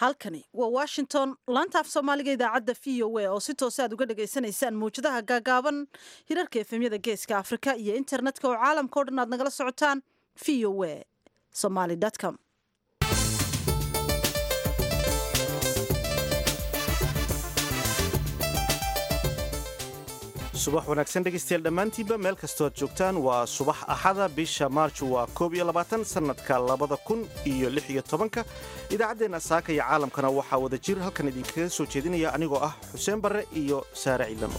halkani waa washington laanta af soomaaliga idaacadda v o a oo si toose aad uga dhagaysanaysaan mawjadaha gaagaaban hirarka efemyada geeska afrika iyo internetka oo caalamka o dhan aad nagala socotaan v o a somaly com subax wanaagsan dhegaystayaal dhammaantiinba meel kastood joogtaan waa subax axada bisha maarj waa koob iyo labaatan sannadka labada kun iyo lix iyo tobanka idaacaddeenna saaka iyo caalamkana waxaa wada jir halkan idinkaga soo jeedinaya anigoo ah xuseen barre iyo saare ciidano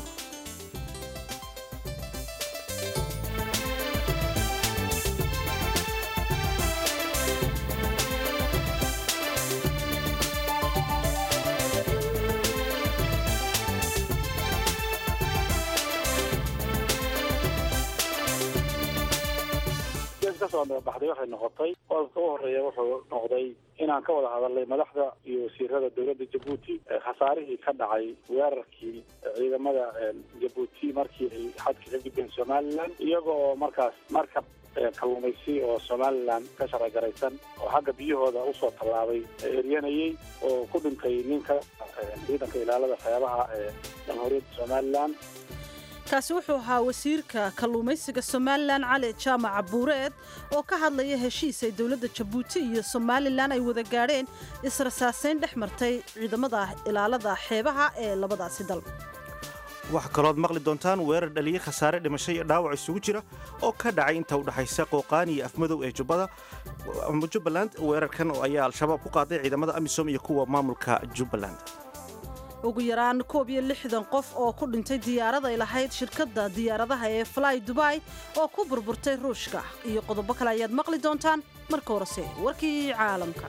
baxday waxay noqotay qodobka u horeeya wuxuu noqday inaan ka wada hadalnay madaxda iyo wasiirada dowladda jabuuti khasaarihii ka dhacay weerarkii ciidamada jabuuti markii ay xadka ka gudbeen somalilan iyaga oo markaas markab kalluumaysi oo somalilan ka sharagaraysan oo xagga biyahooda usoo tallaabay eryanayey oo ku dhintay ninka ciidanka ilaalada xeebaha ee jamhuuriyadda somalilan kaasi wuxuu ahaa wasiirka kalluumaysiga somalilan cali jaamaca buureed oo ka hadlaya heshiis ay dowladda jabuuti iyo somalilan ay wada gaadheen israsaasayn dhex martay ciidamada ilaalada xeebaha ee labadaasi dal waxaa kalooad maqli doontaan weerar dhaliyey khasaare dhimasho iyo dhaawac isugu jira oo ka dhacay inta u dhexaysa qooqaan iyo afmadow ee jubbada jubbaland weerarkan ayaa al-shabaab ku qaaday ciidamada amisom iyo kuwa maamulka jubbaland ugu yaraan koob iyo lixdan qof oo ku dhintay diyaarad ay lahayd shirkadda diyaaradaha ee fly dubai oo ku burburtay ruushka iyo qodobo kale ayaad maqli doontaan marka horese warkii caalamka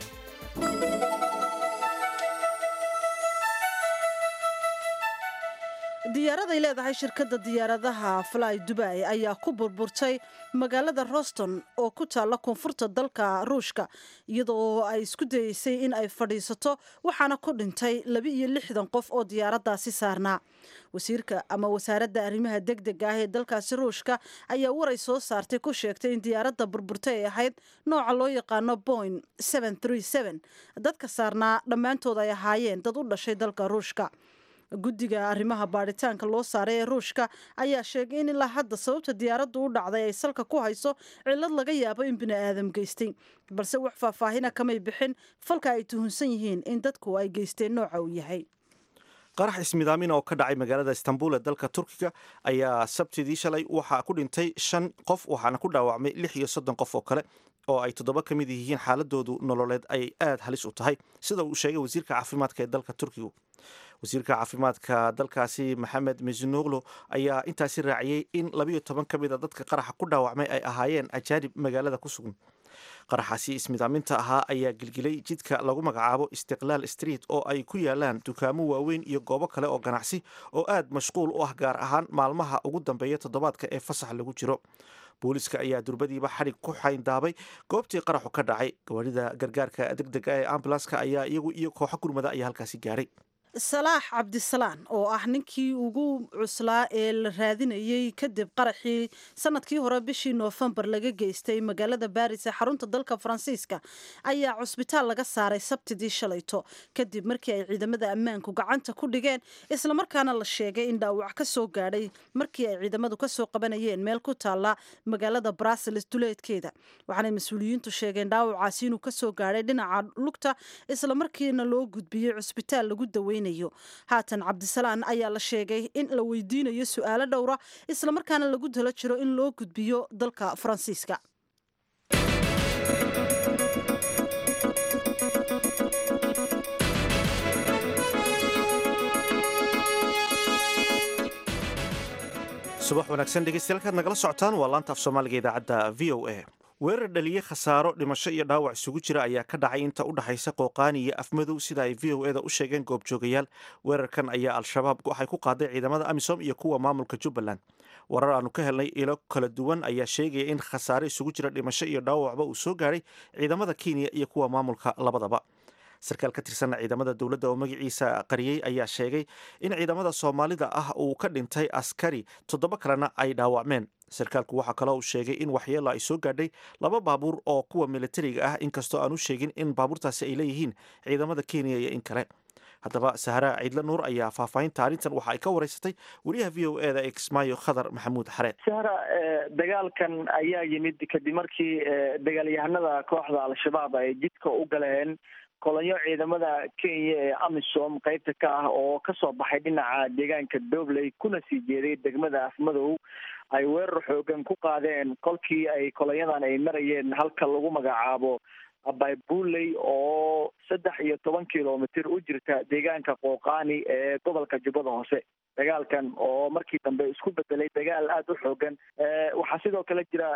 diyaarad ay leedahay shirkadda diyaaradaha fly dubai ayaa ku burburtay magaalada roston oo ku taalla koonfurta dalka ruushka iyadoo ay isku dayeysay in ay fadhiisato waxaana ku dhintay laba iyo lixdan qof oo diyaaraddaasi saarnaa wasiirka ama wasaaradda arrimaha degdega ah ee dalkaasi ruushka ayaa waray soo saartay ku sheegtay in diyaaradda burburtay ay ahayd nooca loo yaqaano boing dadka saarnaa dhammaantood ay ahaayeen dad u dhashay dalka ruushka guddiga arrimaha baadhitaanka loo saaray ee ruushka ayaa sheegay in ilaa hadda sababta diyaaraddu u dhacday ay salka ku hayso cillad laga yaabo in bini aadam geystay balse wax faahfaahina kamay bixin falka ay tuhunsan yihiin in dadku ay geysteen nooca uu yahay qarax ismidaamin oo ka dhacay magaalada istanbul ee dalka turkiga ayaa sabtidii shalay waxaa ku dhintay shan qof waxaana ku dhaawacmay lix iyo soddon qof oo kale oo ay toddoba ka mid yihiin xaaladoodu nololeed ay aad halis u tahay sida uu sheegay wasiirka caafimaadka ee dalka turkigu wasiirka caafimaadka dalkaasi maxamed mesinoglo ayaa intaasi raaciyey in labayo toban ka mid a dadka qaraxa ku dhaawacmay ay ahaayeen ajaanib magaalada ku sugan qaraxaasi ismidaaminta ahaa ayaa gilgilay jidka lagu magacaabo istiqlaal street oo ay ku yaalaan dukaamo waaweyn iyo goobo kale oo ganacsi oo aad mashquul u ah gaar ahaan maalmaha ugu dambeeya toddobaadka ee fasax lagu jiro booliska ayaa durbadiiba xadhig ku xayndaabay goobtii qaraxu ka dhacay gawaarida gargaarka degdega ee ambulanska ayaa iyagu iyo kooxo gurmada ayaa halkaasi gaaray salaax cabdisalaan oo ah ninkii ugu cuslaa ee la raadinayey kadib qaraxii sanadkii hore bishii noofembar laga geystay magaalada baris ee xarunta dalka faransiiska ayaa cusbitaal laga saaray sabtidii shalayto kadib markii ay ciidamada ammaanku gacanta ku dhigeen islamarkaana la sheegay in dhaawac ka soo gaadhay markii ay ciidamadu kasoo qabanayeen meel ku taalla magaalada brussels duleedkeeda waxaanay mas-uuliyiintu sheegeen dhaawacaasi inuu kasoo gaadhay dhinaca lugta islamarkiina loo gudbiyey cusbitaal lagu dawey haatan cabdisalaan ayaa la sheegay in la weydiinayo su-aalo dhowra islamarkaana lagu talo jiro in loo gudbiyo dalka faransiiska subax wanaagsan dhegeystayaal nagala socotaan waa laanta af soomaaliga idaacadda v o a weerar dhaliyey khasaaro dhimasho iyo dhaawac isugu jira ayaa ka dhacay inta u dhexaysa qooqaani iyo afmadow sida ay v o eda u sheegeen goobjoogayaal weerarkan ayaa al-shabaab waxay ku qaaday ciidamada amisom iyo kuwa maamulka jubbaland warar aanu ka helnay ilo kala duwan ayaa sheegaya in khasaare isugu jira dhimasho iyo dhaawacba uu soo gaadhay ciidamada kenya iyo kuwa maamulka labadaba sarkaal ka tirsan ciidamada dowladda oo magaciisa qariyey ayaa sheegay in ciidamada soomaalida ah uu ka dhintay askari toddoba kalena ay dhaawacmeen sarkaalku waxaa kaloo uu sheegay in waxyeelo ay soo gaadhay laba baabuur oo kuwa militariga ah inkastoo aan u sheegin in baabuurtaasi ay leeyihiin ciidamada kenya iyo in kale haddaba sahra ciidle nuur ayaa faahfaahinta arrintan waxa ay ka wareysatay wariyaha v o e da exmayo khadar maxamuud xare sahra dagaalkan ayaa yimid kadib markii dagaalyahanada kooxda al-shabaab ay jidka u galeen kolonyo ciidamada kenya ee amisom qeybta ka ah oo kasoo baxay dhinaca deegaanka dobley kuna sii jeeday degmada afmadow ay weerar xoogan ku qaadeen kolkii ay kolonyadan ay marayeen halka lagu magacaabo baybuley oo saddex iyo toban kilomitr u jirta deegaanka qooqaani ee gobolka jubbada hoose dagaalkan oo markii dambe isku bedelay dagaal aada u xoogan waxaa sidoo kale jira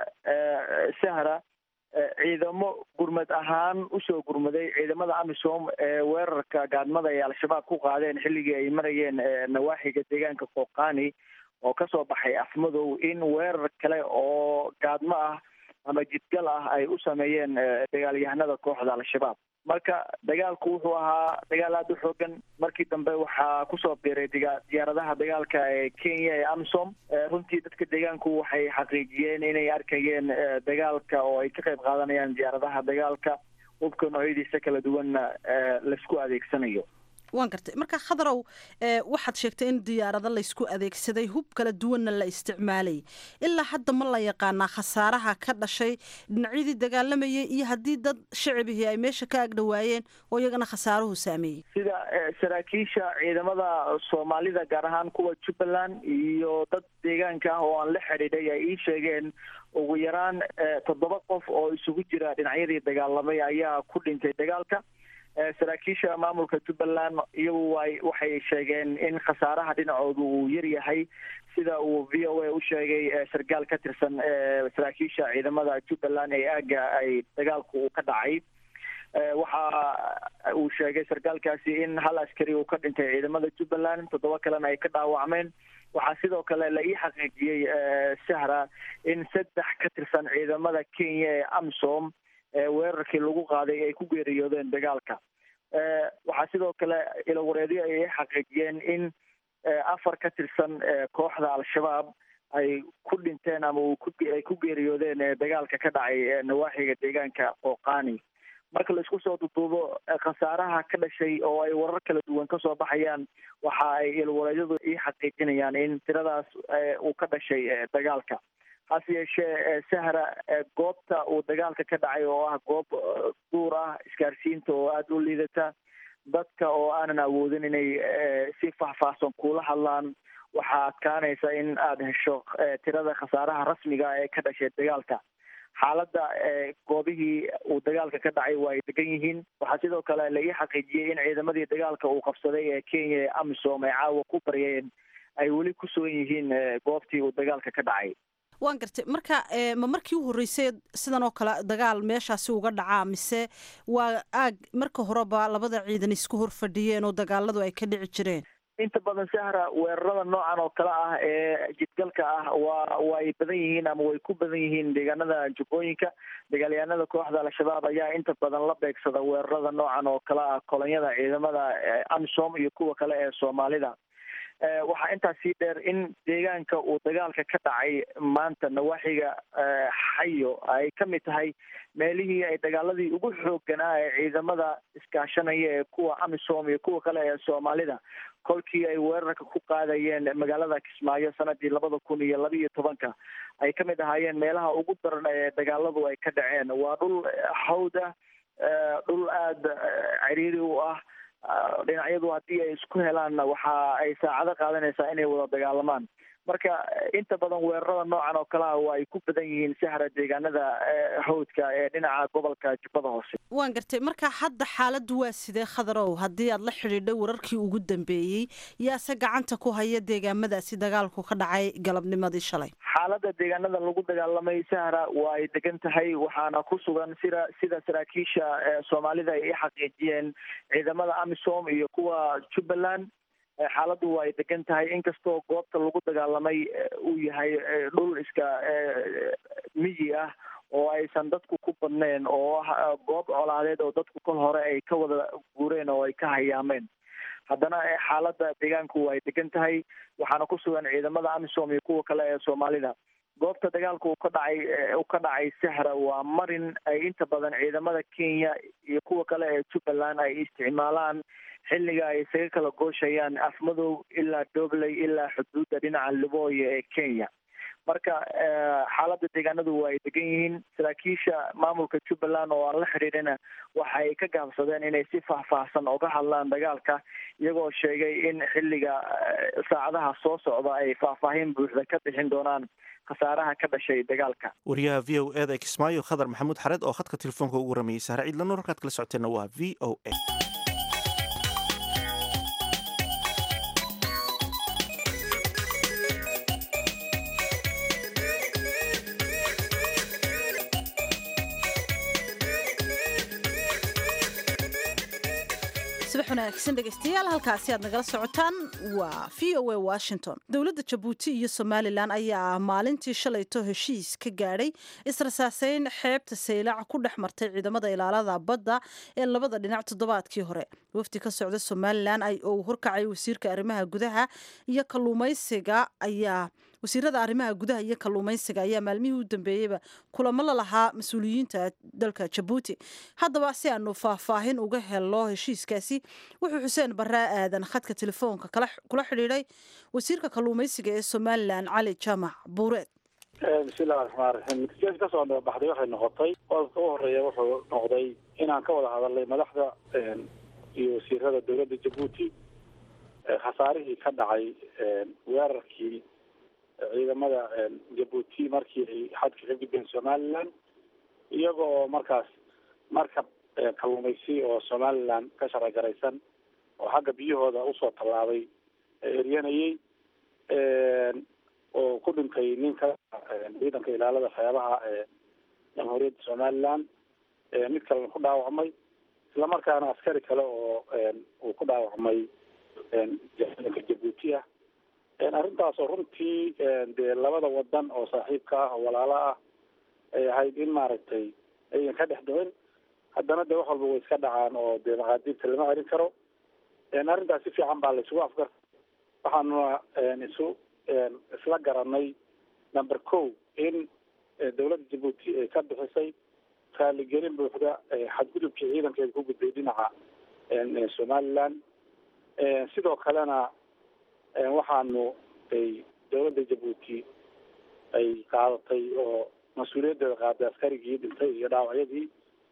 sahra ciidamo gurmad ahaan usoo gurmaday ciidamada amisom ee weerarka gaadmada ay al-shabaab ku qaadeen xilligii ay marayeen nawaaxiga deegaanka qooqaani oo kasoo baxay afmadow in weerar kale oo gaadmo ah ama jidgal ah ay u sameeyeen dagaalyahanada kooxda al-shabaab marka dagaalku wuxuu ahaa dagaal aada u xoogan markii dambe waxaa kusoo biiray diyaaradaha dagaalka ee kenya ee amisom runtii dadka deegaanku waxay xaqiijiyeen inay arkayeen dagaalka oo ay ka qayb qaadanayaan diyaaradaha dagaalka hubka noocyadiisa kala duwanna laisku adeegsanayo waan gartay marka khadarow waxaad sheegtay in diyaarado laysku adeegsaday hub kala duwanna la isticmaalay ilaa hadda ma la yaqaanaa khasaaraha ka dhashay dhinacyadii dagaalamayay iyo haddii dad shicibihii ay meesha ka agdhowaayeen oo iyagana khasaaruhu saameeyey sida saraakiisha ciidamada soomaalida gaar ahaan kuwa jubbaland iyo dad deegaanka ah oo aan la xidhiidhay ay ii sheegeen ugu yaraan toddoba qof oo isugu jira dhinacyadii dagaalamay ayaa ku dhintay dagaalka saraakiisha maamulka jubbaland iyagu way waxay sheegeen in khasaaraha dhinacoodu uu yar yahay sida uu v o a u sheegay sarkaal ka tirsan saraakiisha ciidamada jubbaland ee aagga ay dagaalku uu ka dhacay waxa uu sheegay sarkaalkaasi in hal askari uu ka dhintay ciidamada jubbaland toddoba kalena ay ka dhaawacmeen waxaa sidoo kale la ii xaqiijiyey sahra in saddex ka tirsan ciidamada kenya ee amisom weerarkii lagu qaaday ay ku geeriyoodeen dagaalka waxaa sidoo kale ilawareedyo ay xaqiijiyeen in afar ka tirsan kooxda al-shabaab ay ku dhinteen ama ay ku geeriyoodeen dagaalka ka dhacay nawaaxiga deegaanka qooqaani marka la isku soo duduubo khasaaraha ka dhashay oo ay warar kala duwan kasoo baxayaan waxa ay ilwareedyadu ii xaqiijinayaan in tiradaas uu ka dhashay dagaalka hase yeeshee sahra goobta uu dagaalka ka dhacay oo ah goob duur ah isgaarsiinta oo aada u liidata dadka oo aanan awoodin inay si faahfaahsan kuula hadlaan waxaa adkaanaysa in aada hesho tirada khasaaraha rasmiga ee ka dhashay dagaalka xaaladda goobihii uu dagaalka ka dhacay waa ay degan yihiin waxaa sidoo kale la ii xaqiijiyey in ciidamadii dagaalka uu qabsaday ee kenya ee amisom ay caawa ku baryeen ay weli ku sugan yihiin goobtii uu dagaalka ka dhacay waan gartay marka ma markii u horreysay sidan oo kale dagaal meeshaasi uga dhacaa mise waa aag marka horeba labada ciidan isku hor fadhiyeen oo dagaaladu ay ka dhici jireen inta badan sahra weerarada noocan oo kale ah ee jidgalka ah waa way badan yihiin ama way ku badan yihiin deegaanada jubbooyinka dagaalyahanada kooxda al-shabaab ayaa inta badan la beegsada weerarada noocan oo kale ah kolonyada ciidamada amisom iyo kuwa kale ee soomaalida waxaa intaas sii dheer in deegaanka uu dagaalka ka dhacay maanta nawaaxiga xayo ay ka mid tahay meelihii ay dagaaladii ugu xoogganaa ee ciidamada iskaashanaya ee kuwa amisom iyo kuwa kale ee soomaalida kolkii ay weerarka ku qaadayeen magaalada kismaayo sanadii labada kun iyo laba iyo tobanka ay ka mid ahaayeen meelaha ugu daran ee dagaaladu ay ka dhaceen waa dhul hawd ah dhul aada ciriiri u ah dhinacyadu haddii ay isku helaanna waxa ay saacado qaadanaysaa inay wada dagaalamaan marka inta badan weerarada noocan oo kale ah waa ay ku badan yihiin sahra deegaanada hawdka ee dhinaca gobolka jubbada hoose waan gartay marka hadda xaaladdu waa sidee khadarow haddii aad la xidhiidhay wararkii ugu dambeeyey yaase gacanta ku haya deegaamadaasi dagaalku ka dhacay galabnimadii shalay xaaladda deegaanada lagu dagaalamay sahra waa ay degan tahay waxaana ku sugan sida sida saraakiisha soomaalida ay i xaqiijiyeen ciidamada amisom iyo kuwa jubbaland xaaladdu waa ay degan tahay inkastoo goobta lagu dagaalamay uu yahay dhul iska miyi ah oo aysan dadku ku u badneen oo ah goob colaadeed oo dadku kol hore ay ka wada guureen oo ay ka hayaameen haddana xaaladda deegaanku ay degan tahay waxaana ku sugan ciidamada amisom iyo kuwa kale ee soomaalida goobta dagaalka uu ka dhacay uu ka dhacay sahra waa marin ay inta badan ciidamada kenya iyo kuwa kale ee jubbaland ay isticmaalaan xilliga ay isaga kala gooshayaan afmadow ilaa dobley ilaa xuduudda dhinaca libooya ee kenya marka xaaladda deegaanadu waa ay degan yihiin saraakiisha maamulka jubbaland oo aan la xidhiidhina waxa ay ka gaabsadeen inay si faahfaahsan oga hadlaan dagaalka iyagoo sheegay in xilliga saacadaha soo socda ay faahfaahin buuxda ka bixin doonaan khasaaraha ka dhashay dagaalka wariyaha v o eda kismaayo khadar maxamuud xareed oo khadka telefoonka ugu waramayay sahre ciidla nuur halkaad kala socoteenna waa v o a subax wanaagsan dhegeystayaal halkaasi aad nagala socotaan waa v o a washington dowladda jabuuti iyo somalilan ayaa maalintii shalayto heshiis ka gaadhay israsaaseyn xeebta saylac ku dhex martay ciidamada ilaalada badda ee labada dhinac toddobaadkii hore wafdi ka socda somalilan oo uu horkacay wasiirka arrimaha gudaha iyo kalluumaysiga ayaa wasiirada arrimaha gudaha iyo kalluumaysiga ayaa maalmihii u dambeeyeyba kulamo la lahaa mas-uuliyiinta dalka jabuuti haddaba si aanu faahfaahin uga helno heshiiskaasi wuxuu xuseen baraa aadan khadka telefoonka kula xidhiidhay wasiirka kalluumaysiga ee somalilan cali jaamac buureed bismillahi raxmaan raxiim natiijada kasoo baxday waxay noqotay qodobka u horeeya wuxuu noqday inaan ka wada hadalnay madaxda iyo wasiirada dowladda jabuuti khasaarihii ka dhacay weerarkii ciidamada jabuuti markii ay xadka ka gudbeen somalilan iyaga oo markaas markab kalluumaysi oo somalilan ka sharagaraysan oo xagga biyahooda usoo tallaabay eryanayay oo ku dhintay ninka ciidanka ilaalada xeebaha ee jamhuuriyadda somalilan mid kalena ku dhaawacmay islamarkaana askari kale oo uu ku dhaawacmay ciidanka jabuuti ah arrintaasoo runtii dee labada wadan oo saaxiibka ah oo walaalo ah ay ahayd in maaragtay ayan ka dhex dhicin haddana dee wax walba way iska dhacaan oo dee maqaadiibta lama celin karo arrintaas si fiican baa la isugu afgar waxaanuna isu isla garanay number co in dowladda jabuuti ay ka bixisay raaligelin buuxda xadgudubkii ciidankeeda ku gudbay dhinaca somaliland sidoo kalena waxaanu ay dowladda jabuuti ay qaadatay oo mas-uuliyaddeeda qaaday askarigii dhintay iyo dhaawacyadii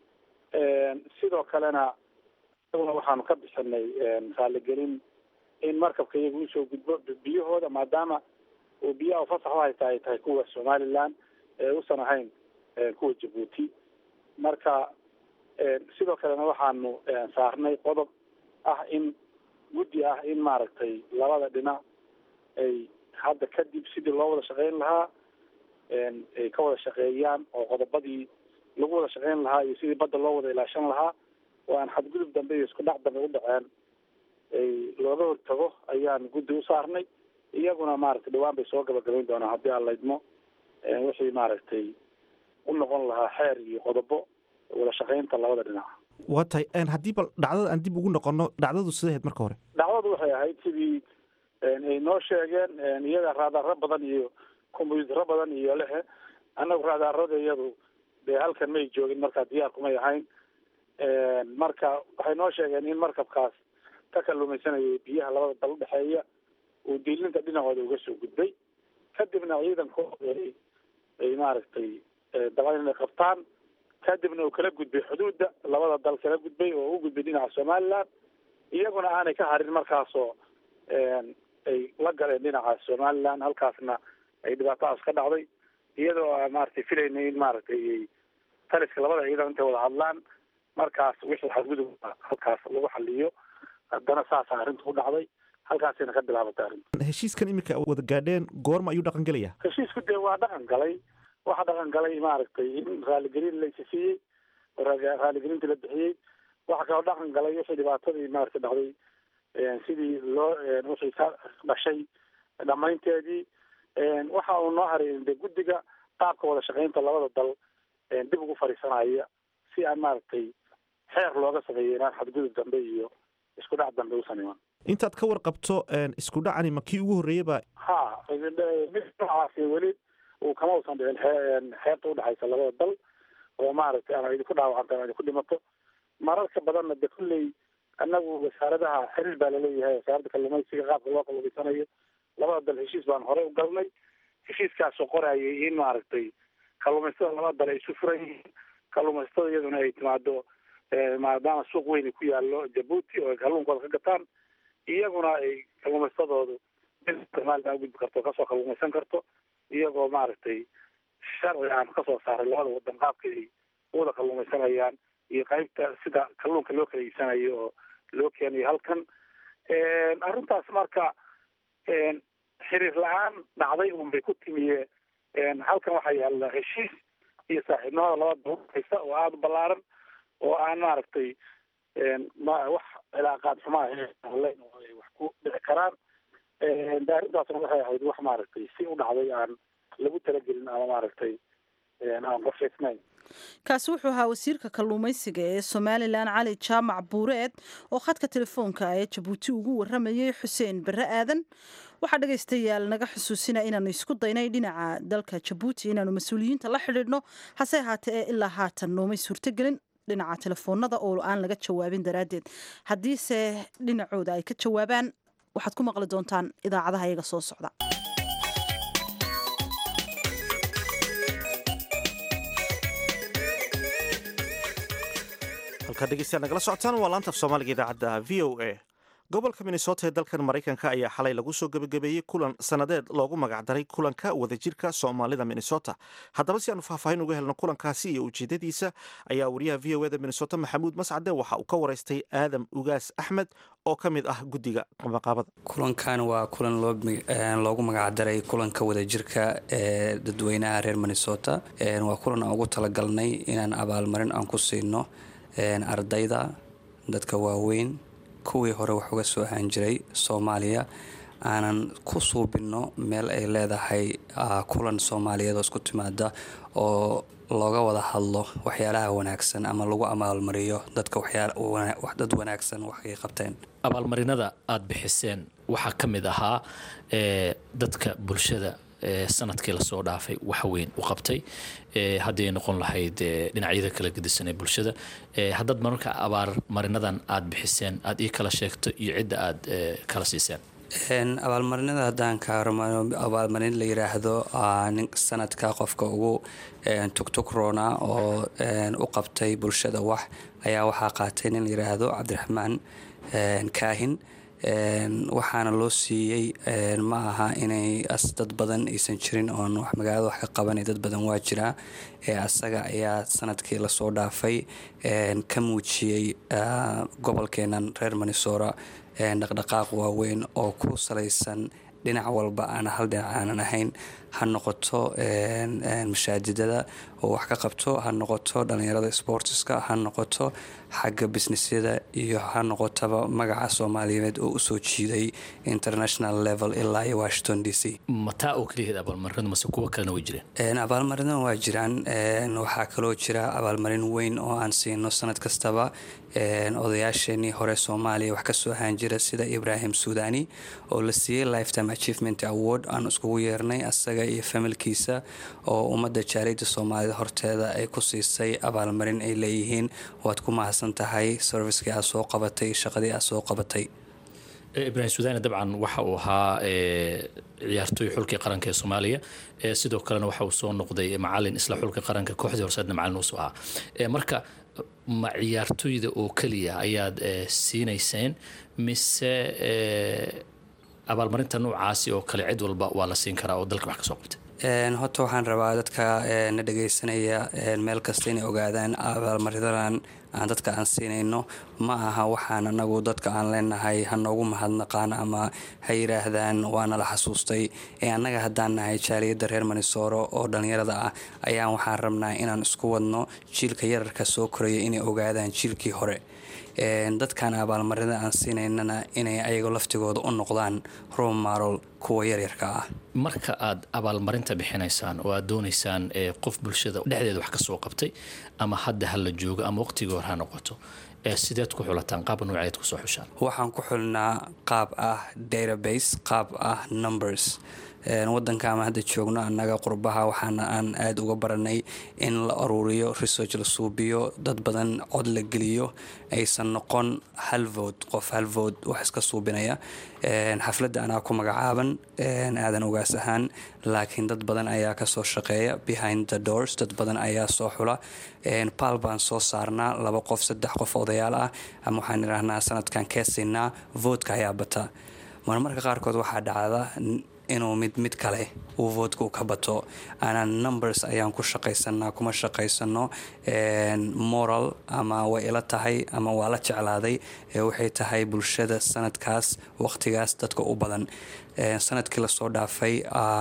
sidoo kalena isaguna waxaanu ka bixinay raaligelin in markabka iyaga usoo gudbo biyahooda maadaama uu biyaha fasax uhayta ay tahay kuwa somaliland ee usan ahayn kuwa jabuuti marka sidoo kalena waxaanu saarnay qodob ah in guddi ah in maaragtay labada dhinac ay hadda kadib sidii loo wada shaqeyn lahaa ay ka wada shaqeeyaan oo qodobadii lagu wada shaqeyn lahaa iyo sidii badda loo wada ilaashan lahaa oo aan xadgudub dambe iyo isku dhac dambe u dhaceen ay looga hortago ayaan guddi u saarnay iyaguna maaragtay dhawaan bay soo gabagabayn doonaan haddii aan laydmo wixii maaragtay u noqon lahaa xeer iyo qodobo wada shaqeynta labada dhinac waa tahay haddii bal dhacdada aan dib ugu noqono dhacdadu siday ahayd marka hore dhacdadu waxay ahayd sidii ay noo sheegeen iyaga raadaaro badan iyo kombyutaro badan iyo lehe annagu raadaarada iyadu dee halkan may joogin markaa diyaar kumay ahayn marka waxay noo sheegeen in markabkaas ka kalluumaysanayay biyaha labada dal udhexeeya uu diilinta dhinacooda uga soo gudbay kadibna ciidankooda ay maaragtay dabcan inay qabtaan kadibna uu kala gudbay xuduudda labada dal kala gudbay oo u gudbay dhinaca somaliland iyaguna aanay ka harin markaasoo ay la galeen dhinaca somaliland halkaasna ay dhibaatadaas ka dhacday iyadoo a maaragtay filaynay in maaragtay taliska labada ciidan intay wada hadlaan markaas wixii xadgudub halkaas lagu xaliyo haddana saasa arrinta u dhacday halkaasayna ka bilaabatay arrinta heshiiskan iminka wada gaadheen goorma ayuu dhaqan gelaya heshiisku dee waa dhaqan galay waxa dhaqan galay maaragtay in raaligelin laysi siiyey raaligelintii la bixiyey waxa kaloo dhaqan galay wixii dhibaatadii maaragtay dhacday sidii loo wixii ka dhashay dhamaynteedii waxa uu noo haray de guddiga qaabka wada shaqeynta labada dal dib ugu fadhiisanaya si aan maaragtay xeer looga sameeyo inaan xadgudub dambe iyo isku dhac dambe usan iman intaad ka warqabto isku dhacani ma kii ugu horreeyaba ha mid noocaasi weli uu kama usan dhicin xeerta udhexaysa labada dal oo maaragtay ama idinku dhaawacanta ama idinku dhimato mararka badanna de kulley annagu wasaaradaha xiriir baa laleeyahay wasaaradda kalluumaysiga qaabka loo kalluumaysanayo labada dal heshiis baan horey u galnay heshiiskaasoo qorayay in maaragtay kalluumaystada labada dal ay isu furan yihiin kalluumaystada iyaduna ay timaado maadaama suuq weyn ku yaallo jabuuti oo ay kalluunkooda ka gataan iyaguna ay kalluumaystadoodu somalilan ugudbi karto kasoo kalluumaysan karto iyagoo maaragtay sharci aan kasoo saaray labada wadan qaabka ay uwada kalluumaysanayaan iyo qaybta sida kalluunka loo kala iibsanayo oo loo keenayo halkan arrintaas marka xiriir la-aan dhacday unbay ku timiye halkan waxaa yaalla heshiis iyo saaxiibnimada labada dalhaysa oo aada u ballaaran oo aan maaragtay wax cilaaqaad xumaa hlen oo ay wax ku dhici karaan de arrintaasna waxay ahayd wax maaragtay si u dhacday aan lagu talagelin ama maaragtay aan qorshaysnayn kaasi wuxuu ahaa wasiirka kalluumaysiga ee somalilan cali jaamac buureed oo khadka telefoonka ee jabuuti ugu waramayay xuseen barre aadan waxaa dhegaystayaal naga xusuusina inaanu isku daynay dhinaca dalka jabuuti inaanu mas-uuliyiinta la xidhiidhno hase ahaatee ee ilaa haatan noomay suurtogelin dhinaca telefoonada oo aan laga jawaabin daraaddeed haddiise dhinacooda ay ka jawaabaan waxaad ku maqli doontaan idaacadaha iyaga soo socda halkaa dhegeystayaal nagala socotaan waa laanta af soomaaliga idaacadda v o a gobolka minnesota ee dalkan maraykanka ayaa xalay lagu soo gebagabeeyey kulan sannadeed loogu magacdaray kulanka wadajirka soomaalida minnesota haddaba si aanu faahfaahin uga helno kulankaasi iyo ujeedadiisa ayaa wariyaha v o eda minnesota maxamuud mascade waxa uu ka waraystay aadam ugaas axmed oo ka mid ah guddiga maqaabada kulankan waa kulan loogu magacdaray kulanka wadajirka ee dadweynaha reer minnesota waa kulan aan ugu talagalnay inaan abaalmarin aan ku siino ardayda dadka waaweyn kuwii hore wax uga soo ahaan jiray soomaaliya aanan ku suubinno meel ay leedahay kulan soomaaliyeed oo isku timaada oo looga wada hadlo waxyaalaha wanaagsan ama lagu abaalmariyo dadka dad wanaagsan waxay qabteen abaalmarinada aada bixiseen waxaa ka mid ahaa dadka bulshada sanadkii lasoo dhaafay wax weyn u qabtay haddii ay noqon lahayd dhinacyada kala gedisan ee bulshada haddaad mararka abaalmarinadan aada bixiseen aada ii kala sheegto iyo cidda aada kala siiseen abaalmarinada haddaan ka hormaro abaalmarin la yiraahdo sanadka qofka ugu tugtugrona oo u qabtay bulshada wax ayaa waxaa qaatay nin la yiraahdo cabdiraxmaan kaahin waxaana loo siiyey ma aha inay dad badan aysan jirin oon wax magaalada wax ka qabanay dad badan waa jiraa asaga ayaa sanadkii lasoo dhaafay ka muujiyey gobolkeenan reer minnesota dhaqdhaqaaq waaweyn oo ku salaysan dhinac walba aan hal dhinac aanan ahayn ha noqoto mashaajidada oo wax ka qabto ha noqoto dhalinyarada sportiska ha noqoto xagga businessyada iyo ha noqotaba magaca soomaaliyeed oo usoo jiiday international level ilaa iyo washington d c mataa oo keliyaheed abaalmarinadu mase kuwa kalena way jireen abaalmarinada waa jiraan waxaa kaloo jira abaalmarin weyn oo aan siino sanad kastaba odayaasheenii hore soomaaliya wax kasoo ahaan jira sida ibrahim suudani oo la siiyey lifetime achievement award aan iskugu yeernay asaga iyo familkiisa oo ummadda jaaliyadda soomaalida horteeda ay ku siisay abaalmarin ay leeyihiin waad ku mahadsan tahay servicekii aad soo qabatay shaqadii aad soo qabatay ibrahim suudani dabcan waxa uu ahaa ciyaartooy xulkii qaranka ee soomaaliya sidoo kalena waxa uu soo noqday macalin isla xulka qaranka kooxdii horseedna macalin uusoo ahaa marka ma ciyaartooyda oo keliya ayaad siinayseen mise abaalmarinta noocaasi oo kale cid walba waa la siin karaa oo dalka wax ka soo qabtay horta waxaan rabaa dadka na dhagaysanaya meel kasta inay ogaadaan abaalmarinadan aan dadka aan siinayno ma aha waxaan anagu dadka aan leenahay ha noogu mahadnaqaan ama ha yidhaahdaan waana la xasuustay ee annaga haddaan nahay jaaliyadda reer manisooro oo dhallinyarada ah ayaan waxaan rabnaa inaan isku wadno jiilka yararka soo koraya inay ogaadaan jiilkii hore dadkan abaalmarida aan siinaynana inay ayago laftigooda u noqdaan romarol kuwa yaryarka ah marka aad abaalmarinta bixinaysaan oo aad doonaysaan qof bulshada dhexdeeda wax kasoo qabtay ama hadda ha la joogo ama waqtigii hore ha noqoto sideed ku xulataan qaab nooceed kusoo xushaan waxaan ku xulnaa qaab ah database qaab ah numbers wadanka ama hadda joogno annaga qurbaha waxaana aan aada uga baranay in la aruuriyo research la suubiyo dad badan cod la geliyo aysan noqon hal vood qof hal vood wax iska suubinaya xafladda anaa ku magacaaban aadan ogaas ahaan laakiin dad badan ayaa kasoo shaqeeya behind the doors dad badan ayaa soo xula baal baan soo saarnaa laba qof saddex qof odayaal ah ama waxaan idhaahnaa sanadkan keesiinaa voodka ayaa bata marmarka qaarkood waxaa dhacda inuu mid mid kale uu voodka u ka bato aanan numbers ayaan ku shaqaysanaa kuma shaqaysano moral ama way ila tahay ama waa la jeclaaday waxay tahay bulshada sanadkaas waqtigaas dadka u badan sanadkii lasoo dhaafay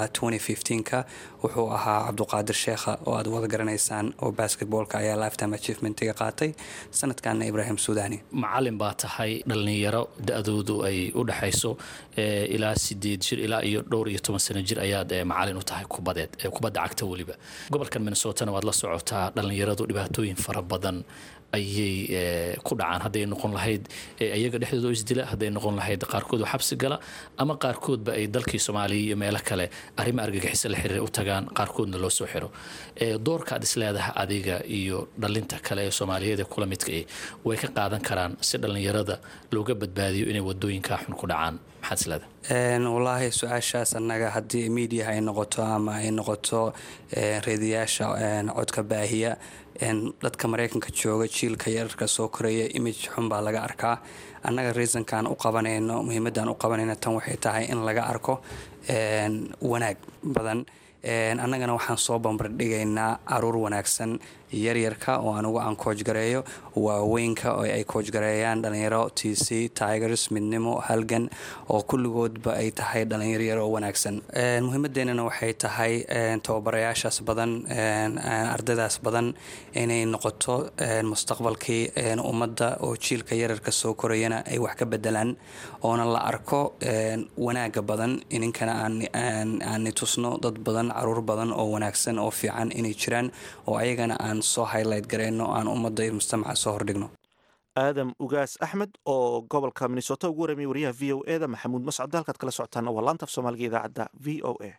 ka wuxuu ahaa cabduqaadir sheekha oo aad wada garanaysaan oo basketboolka ayaa lifetime achievementiga qaatay sanadkanna ibraahim suudani macalin baa tahay dhallinyaro da-doodu ay u dhexayso ilaa sideed jir ilaa iyo dhowr iyo toban sano jir ayaad macalin u tahay kubadeed kubadda cagta weliba gobolkan minnesotana waad la socotaa dhallinyaradu dhibaatooyin fara badan ayay ku dhacaan hadday noqon lahayd iyaga dhexdooda oo isdila hadday noqon lahayd qaarkood oo xabsi gala ama qaarkoodba ay dalkii soomaaliya iyo meelo kale arrimo argagixisa la xiriira u tagaan qaarkoodna loo soo xiro doorka aad isleedaha adiga iyo dhalinta kale ee soomaaliyeed ee kula midka eh way ka qaadan karaan si dhallinyarada looga badbaadiyo inay wadooyinkaa xun ku dhacaan maxaad isleedahay wallaahi su-aashaas annaga haddii miidiyaha ay noqoto ama ay noqoto reediyaasha codka baahiya dadka maraykanka jooga jiilka yararka soo koraya image xun baa laga arkaa annaga reasonkaan u qabanayno muhiimadan u qabanayno tan waxay tahay in laga arko wanaag badan annagana waxaan soo bambardhigaynaa caruur wanaagsan yaryarka oo anugu aan koojgareeyo waaweynka oo ay koojgareeyaan dhalinyaro t c tigers midnimo halgan oo kulligoodba ay tahay dhalinyaro yar oo wanaagsan muhiimadeenana waxay tahay tababarayaashaas badan ardaydaas badan inay noqoto mustaqbalkii ummadda oo jiilka yararka soo korayana ay wax ka bedelaan oona la arko wanaaga badan ininkana aani tusno dad badan caruur badan oo wanaagsan oo fiican inay jiraan oo ayagana aan soo highlight gareyno aan ummadda iyo mujtamaca soo hordhigno aadam ugaas axmed oo gobolka minnesota ugu waramiyay wariyaha v o e da maxamuud mascade halkaad kala socotaan waa laanta af soomaaliga idaacadda v o a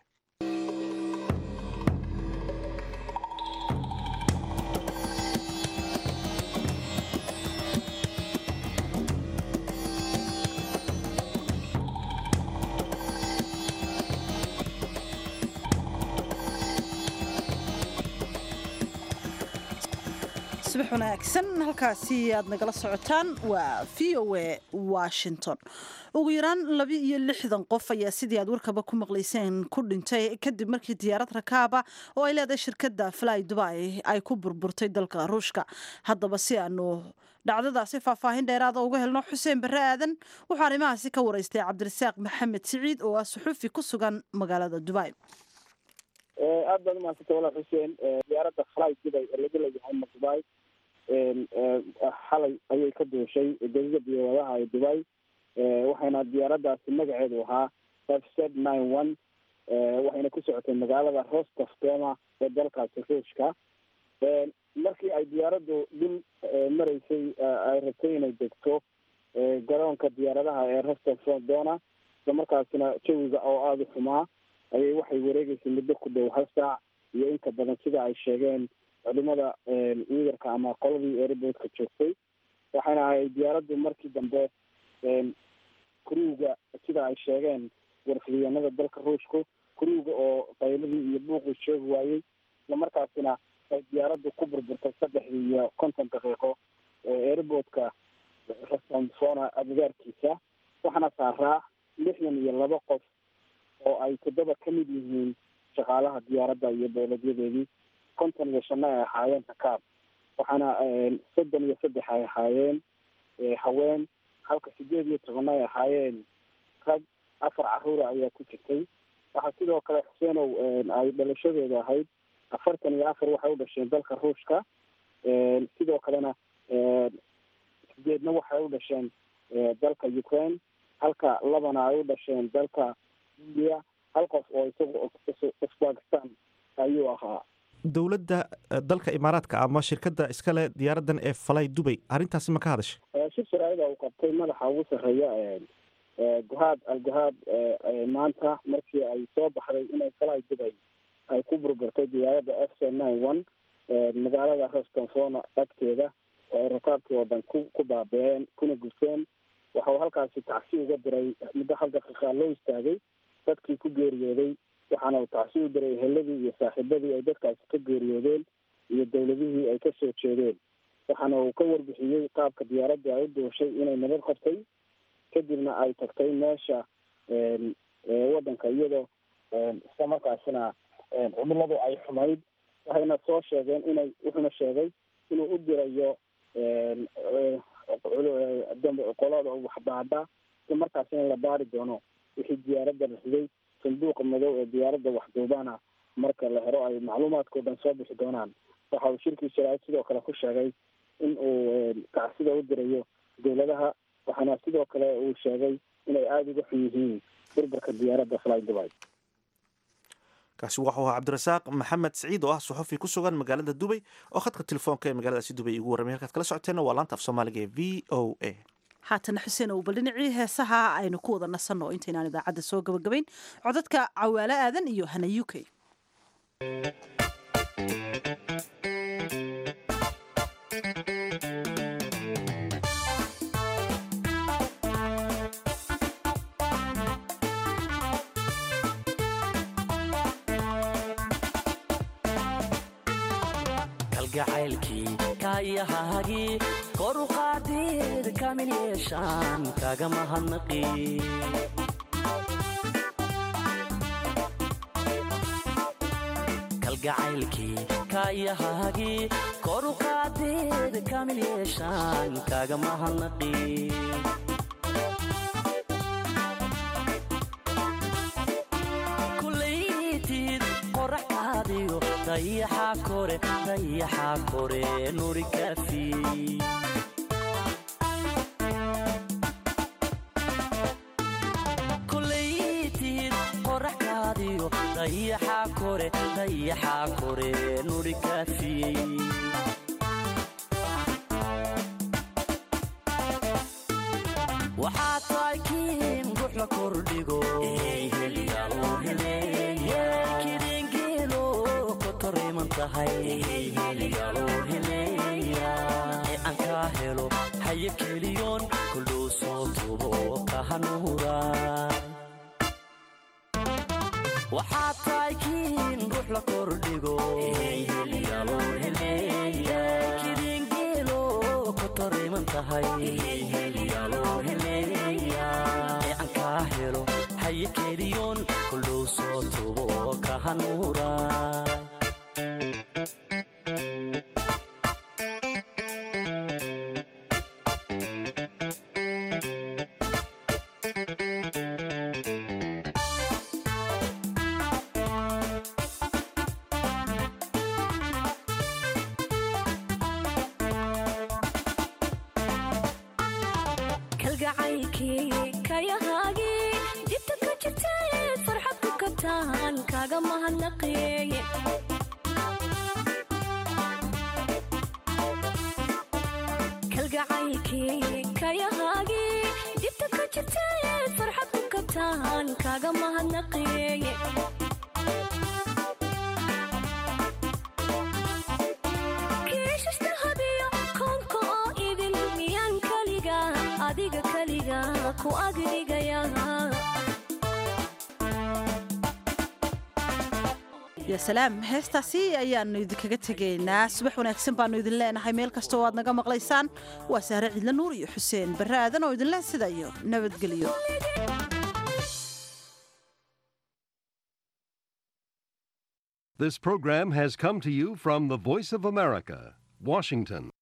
subax wanaagsan halkaasi aad nagala socotaan waa v o a washington ugu yaraan laba iyo lixdan qof ayaa sidii aad warkaba ku maqlayseen ku dhintay kadib markii diyaarad rakaaba oo ay leedahay shirkadda fly dubai ay ku burburtay dalka ruushka haddaba si aanu dhacdadaasi faahfaahin dheeraada uga helno xuseen barre aadan wuxuu arrimahaasi ka waraystay cabdirasaaq maxamed siciid oo ah suxuufi ku sugan magaalada dubai aad baad umahadsantay walaal xuseen diyaaradda fly dubai ee laga leeyahay ma dubai xalay ayay ka duushay degida diyaaradaha ee dubai waxayna diyaaraddaasi magaceedu ahaa f z nine one waxayna ku socotay magaalada rostov doma ee dalkaasi ruushka markii ay diyaaraddu dhul maraysay ay rabtay inay degto garoonka diyaaradaha ee rostov dona isla markaasina jawiga oo aada u xumaa ayay waxay wareegeysay muddo ku dhow hal saac iyo inka badan sida ay sheegeen culimada wiidarka ama qoladii airboodka joogtay waxayna ahay diyaaraddu markii dambe kuruuga sida ay sheegeen warfidyaanada dalka ruushku kuruuga oo qayladii iyo buuqii sheegi waayey isla markaasina ay diyaaraddu ku burburtay saddexdii iyo konton daqiiqo airboodka rasonfona agagaarkiisa waxaana saaraa lixdan iyo laba qof oo ay toddoba ka mid yihiin shaqaalaha diyaaradda iyo dowladyadeedii konton iyo shanna ay ahaayeen rakaab waxaana soddon iyo saddex ay ahaayeen haween halka sideed iyo toban ay ahaayeen rag afar caruura ayaa ku jirtay waxaa sidoo kale xuseenow ay dhalashadooda ahayd afartan iyo afar waxay u dhasheen dalka ruushka sidoo kalena sideedna waxay u dhasheen dalka ukraine halka labana ay u dhasheen dalka india hal qof oo isaga usbakistan ayuu ahaa dowladda dalka imaaraadka ama shirkadda iskale diyaaraddan ee falay dubay arrintaasi ma ka hadashay shir sharaa'ida uu qabtay madaxa ugu sarreeya guhaad al-guhaad maanta markii ay soo baxday inay falay dubay ay ku burburtay diyaaradda f c nine one magaalada rostonfona agteeda oo ay rakaabkii oo dhan ku ku baabeeen kuna gurteen waxa uu halkaasi tacsi uga diray muddo hal daqiiqa loo istaagay dadkii ku geeriyooday waxaana uu tacsi u diray heladii iyo saaxiibadii ay dadkaasi ka geeriyoodeen iyo dowladihii ay kasoo jeedeen waxaana uu ka warbixiyey qaabka diyaaradii ay u duushay inay nabad qabtay kadibna ay tagtay meesha waddanka iyadoo isla markaasina cimiladu ay xumayd waxayna soo sheegeen inay wuxuuna sheegay inuu u dirayo qolada waxbaadha isla markaasina la baari doono wixii diyaaradda la riday sanduuqa madow ee diyaaradda waxduubana marka la helo ay macluumaadkao dhan soo bixi doonaan waxa uu shirkii sharaa'id sidoo kale ku sheegay in uu tacsida u dirayo dowladaha waxaana sidoo kale uu sheegay inay aada uga xun yihiin burburka diyaaradda fly dubai kaasi waxuu ahaa cabdirasaaq maxamed siciid oo ah suxufi ku sugan magaalada dubay oo khadka telefoonka ee magaaladaasi dubay igu warramay halkaad kala socoteenna waa laanta af soomaaliga ee v o a haatana xuseen ow bal dhinacii heesaha aynu ku wada nasanno intaynaan idaacadda soo gabagabayn codadka cawaalo aadan iyo hana u k kalgacaylkii kaayahaagii kor u qaadid kamil yeeshaan kaga mahadnaqi kalgacaylkii kaayahaagii kor u qaadid kamil yeeshaan kaga mahadnaqi dayaxa kore dayaxa kore nuri kafi kulaytid qoraxkaadiyo dayaxa kore dayaxa kore nuri kafi waxaa tahay kiin ruux la kordhigo ee aan kaa helo haye keliyoon kuldhow soo tubo ka hanuura waxaad tahay kiin ruux la kordhigo kidingeelo kotoriman tahay ee aan kaa helo haye keliyoon kuldhow soo tubo ka hanuura ya salaam heestaasi ayaanu idinkaga tegaynaa subax wanaagsan baanu idin leenahay meel kasta oo aad naga maqlaysaan waa sahre cidla nuur iyo xuseen barre aadan oo idinleh sida iyo nabadgelyo This program has come to you from the Voice of America, Washington.